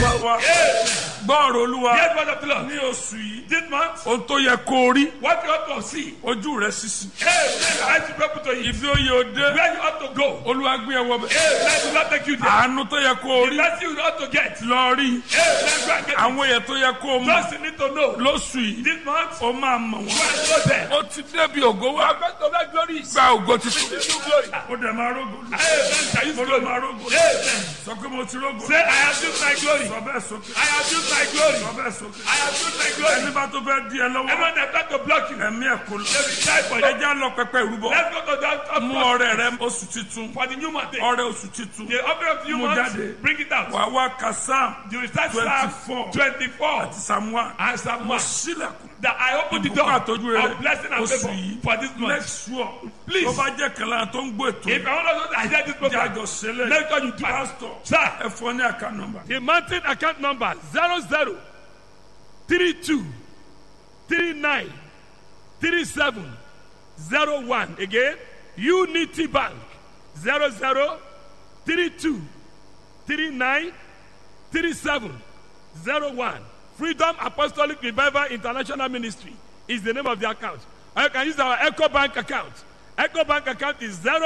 olúwa wa gbọ́ọ̀rọ̀ olúwa Hear the word of the Lord. ní oṣù yìí This month, ohun tó yẹ kó o rí what you ought to see. ojú rẹ sísì Hey, I should be able to eat. ibi ó yẹ o dé Where you ought to go. olúwa gbé ẹ wọ bẹ Hey, let you not take you there. àánú tó yẹ kó o The rí blessing you ought to get. lọ rí Hey, let's go and get it. àwọn èèyàn tó yẹ kó o mọ̀ Just you need to know. lóṣù yìí This month, ó máa mọ̀ you wọ́n are go there. ó ti débi ògo wá I'm going to make glories. gba ògo títí You glory. ó dẹ̀ máa rógo lù Amen. Shall you mo ló glory? máa rógo lù Amen. sọ pé mo ti rógo Say, I have used my glory. sọ bẹ́ẹ̀ sókè I have used my glory. sọ bẹ́ẹ̀ sókè I have used my glory. ẹni bá tó fẹ́ di ẹ lọ́wọ́ Everyone that tried to block you, ẹ̀mí ẹ̀ kò lọ they will die for you. ẹja lọ pẹpẹ ìrúbọ Let's go to that top mú block ọrẹ rẹ oṣù titun for the new month. ọrẹ oṣù titun The offering of the new Mú month, jáde. bring it out. wà wá kasam You will start 24. Psalm 24 àti samuel and Psalm 1. sílẹ̀kùn That I open the Ìbùkún door àtọ́jú rere. of blessing and Oṣù favor yìí. for this make month. sure Please. tó bá jẹ́ kẹlẹ́ tó ń gbọ́ ètò If I want to hear this program, jájọ sílẹ̀ make sure you do it. pastor Sir, ẹ fọ ní àká nọ́mbà the mountain account number 00 32 39 37 01. Again, Unity Bank 00 32 39 37 01. Freedom Apostolic Revival International Ministry is the name of the account. Or you can use our Echo Bank account. Echo Bank account is 0